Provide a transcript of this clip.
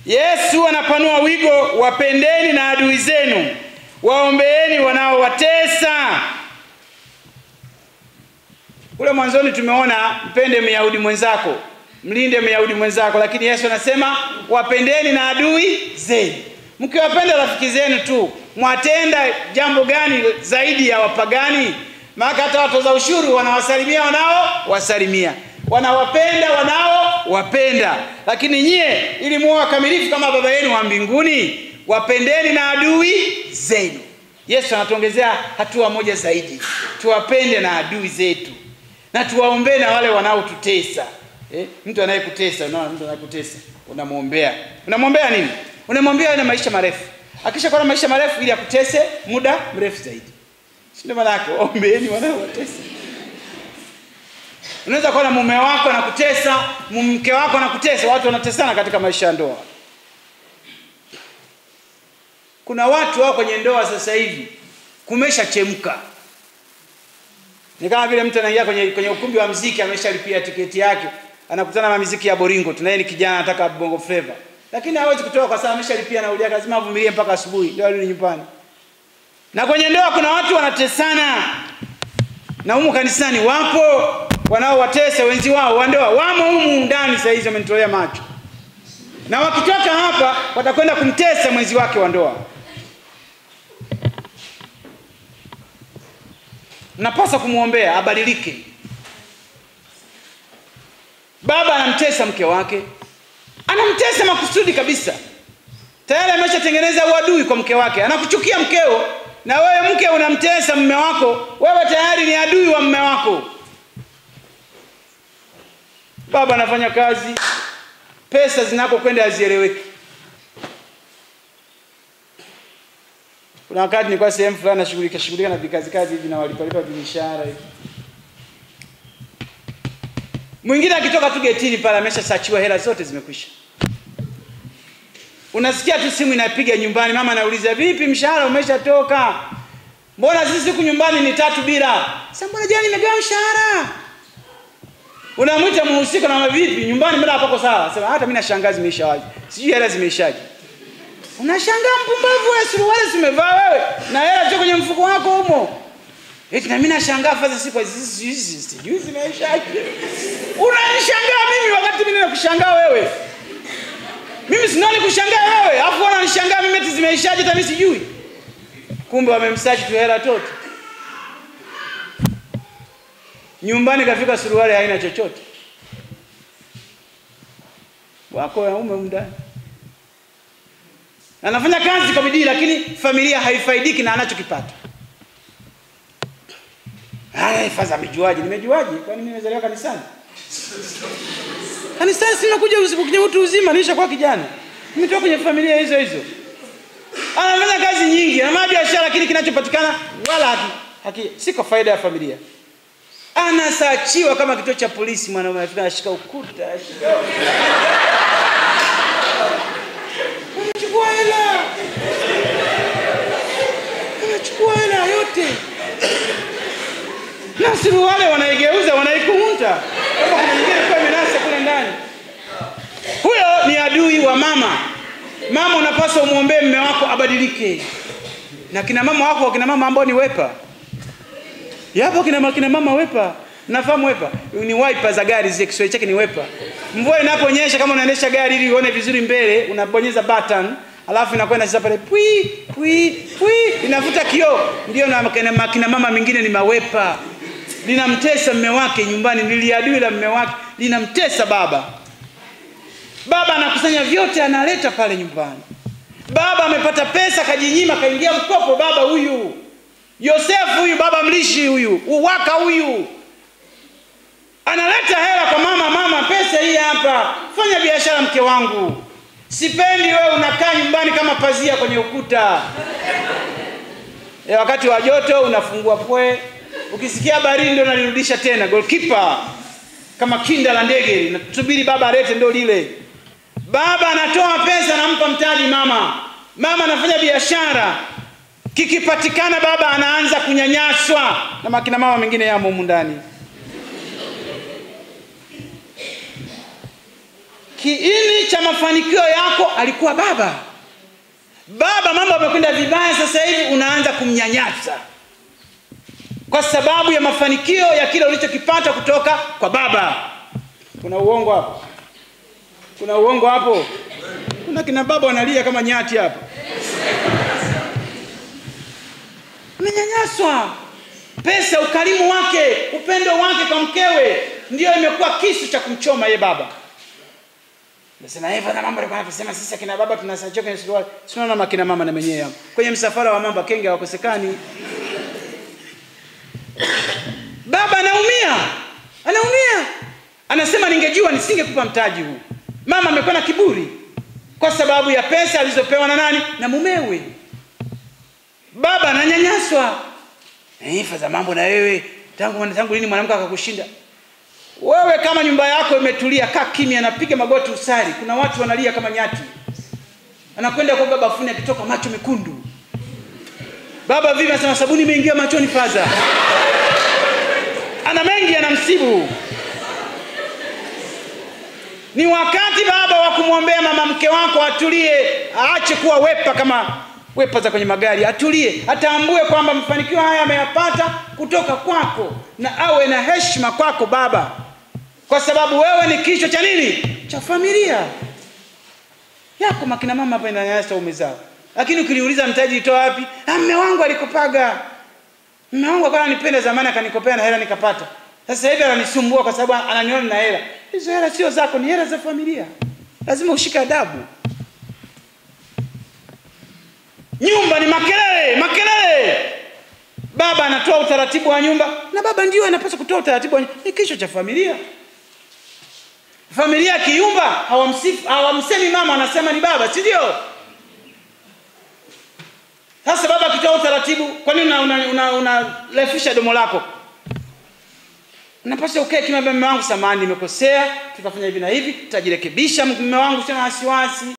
Yesu anapanua wigo, wapendeni na adui zenu, waombeeni wanaowatesa. Kule mwanzoni tumeona mpende Myahudi mwenzako, mlinde Myahudi mwenzako, lakini Yesu anasema wapendeni na adui zenu. Mkiwapenda rafiki zenu tu, mwatenda jambo gani zaidi ya wapagani? Maana hata watoza ushuru wanawasalimia wanao wasalimia, wanawapenda wanao wapenda. Lakini nyie, ili muwe wakamilifu kama Baba yenu wa mbinguni, wapendeni na adui zenu. Yesu anatuongezea hatua moja zaidi, tuwapende na adui zetu na tuwaombee na wale wanaotutesa. Eh, mtu anayekutesa, unaona mtu anayekutesa, unamwombea. Unamwombea nini? Unamwombea awe na maisha marefu. Akisha kuwa na maisha marefu ili akutese muda mrefu zaidi. Si ndio maana yake? Ombeeni wanaowatesa. Unaweza kuwa na mume wako anakutesa, mke wako anakutesa, watu wanatesana katika maisha ya ndoa. Kuna watu wao kwenye ndoa sasa hivi kumeshachemka. Ni kama vile mtu anaingia kwenye, kwenye ukumbi wa mziki ameshalipia tiketi yake, anakutana na miziki ya boringo, tunaye ni kijana anataka bongo flava, lakini hawezi kutoka kwa sababu ameshalipia nauli yake, lazima avumilie mpaka asubuhi ndio arudi nyumbani. Na kwenye ndoa kuna watu wanatesana, na humu kanisani wapo wanaowatesa wenzi wao wa ndoa, wamo humu ndani saa hizi wamenitolea macho, na wakitoka hapa watakwenda kumtesa mwenzi wake wa ndoa. Napaswa kumwombea abadilike. Baba anamtesa mke wake, anamtesa makusudi kabisa, tayari ameshatengeneza uadui kwa mke wake, anakuchukia mkeo, na wewe mke unamtesa mme wako, wewe tayari ni adui wa mme wako. Baba anafanya kazi, pesa zinakokwenda hazieleweki. Kuna wakati nilikuwa sehemu fulani nashughulika shughulika na vikazi kazi hivi na walipalipa vimishahara hivi. Mwingine akitoka tu getini pale ameshasachiwa hela zote zimekwisha. Unasikia tu simu inapiga nyumbani, mama anauliza vipi, mshahara umeshatoka? Mbona sisi siku nyumbani ni tatu bila? Sasa mbona jana nimegawa mshahara? Unamwita mhusika na vipi, nyumbani mbona hapako sawa? Sema hata mimi nashangaa zimeishawaje. Sijui hela zimeishaje. Unashangaa mpumbavu wewe, suruali zimevaa wewe na hela ziko kwenye mfuko wako humo. Eti na mimi nashangaa fadha siku hizi hizi sijui zimeishaje. Unanishangaa mimi wakati mimi nakushangaa wewe. Mimi sinani kushangaa wewe, afu unanishangaa mimi eti zimeishaje hata mimi sijui. Kumbe wamemsachi tu hela toto. Nyumbani kafika suruali haina chochote. Wako waume ndani anafanya kazi kwa bidii lakini familia haifaidiki na anachokipata. Haya, faza amejuaje? Nimejuaje? Kwani mimi nimezaliwa kanisani? Kanisani sina kuja kwenye utu uzima, nishakuwa kijana. Nimetoka kwenye familia hizo hizo. Anafanya kazi nyingi, ana biashara, lakini kinachopatikana wala haki, haki si kwa faida ya familia. Anasachiwa kama kituo cha polisi, mwanaume anafika anashika ukuta, anashika Unachukua hela, unachukua hela yote, na suruali wanaigeuza wanaikunta, kama kuna nyingine kwa imenasa kule ndani. Huyo ni adui wa mama. Mama, unapaswa umwombee mme wako abadilike, na kina mama wako, kina mama ambao ni wepa, yapo kina, kina mama wepa Nafahamu wepa ni wiper za gari zile, Kiswahili chake ni wepa. Mvua inaponyesha, kama unaendesha gari ili uone vizuri mbele, unabonyeza button, alafu inakwenda sasa pale pwi pwi pwi, inavuta kioo. Ndio na kina, kina mama mingine ni mawepa, linamtesa mme wake nyumbani, liliadui la mme wake linamtesa baba. Baba anakusanya vyote, analeta pale nyumbani. Baba amepata pesa, kajinyima, kaingia mkopo. Baba huyu Yosefu huyu, baba mlishi huyu, uwaka huyu analeta hela kwa mama, mama, pesa hii hapa, fanya biashara mke wangu. Sipendi wewe unakaa nyumbani kama pazia kwenye ukuta. E, wakati wa joto unafungua pwe, ukisikia baridi ndio unalirudisha tena. Goalkeeper kama kinda la ndege, nasubiri baba alete ndio lile. Baba anatoa pesa, anampa mtaji mama, mama anafanya biashara, kikipatikana baba anaanza kunyanyaswa na makina mama mengine yamo humu ndani kiini cha mafanikio yako alikuwa baba baba mambo amekwenda vibaya sasa hivi unaanza kumnyanyasa kwa sababu ya mafanikio ya kile ulichokipata kutoka kwa baba kuna uongo hapo kuna uongo hapo kuna kina baba wanalia kama nyati hapa umenyanyaswa pesa ukarimu wake upendo wake kwa mkewe ndio imekuwa kisu cha kumchoma ye baba nasema hivyo na mambo alikuwa anasema sisi akina baba tunasajia kwenye suruali sinaona makina mama na menyewe hapo kwenye msafara wa mambo kenge hawakosekani baba anaumia anaumia anasema ningejua nisingekupa mtaji huu mama amekuwa na kiburi kwa sababu ya pesa alizopewa na nani na mumewe baba ananyanyaswa ifa za mambo na wewe tangu tangu lini mwanamke akakushinda wewe kama nyumba yako imetulia kaa kimya anapiga magoti usari kuna watu wanalia kama nyati anakwenda kwa baba funi akitoka macho mekundu baba vipi anasema sabuni imeingia machoni faza ana mengi anamsibu ni wakati baba wa kumwombea mama mke wako atulie aache kuwa wepa kama wepa za kwenye magari atulie atambue kwamba mafanikio haya ameyapata kutoka kwako na awe na heshima kwako baba kwa sababu wewe ni kichwa cha nini cha familia yako makina mama hapa inanyanyasa ume zao lakini ukiliuliza mtaji itoa wapi ah, mme wangu alikopaga mme wangu akawa ananipenda zamani akanikopea na hela nikapata sasa hivi ananisumbua kwa sababu ananiona na hela hizo hela sio zako ni hela za familia lazima ushike adabu nyumba ni makelele makelele baba anatoa utaratibu wa nyumba na baba ndio anapaswa kutoa utaratibu wa nyumba ni kichwa cha familia familia familia kiumba hawamsifu hawamsemi mama wanasema ni baba si ndio sasa baba akitoa utaratibu kwa nini unalefisha una, una, una domo lako napaswa ukae kimya mume wangu samani nimekosea tutafanya hivi na hivi tutajirekebisha mume wangu sina wasiwasi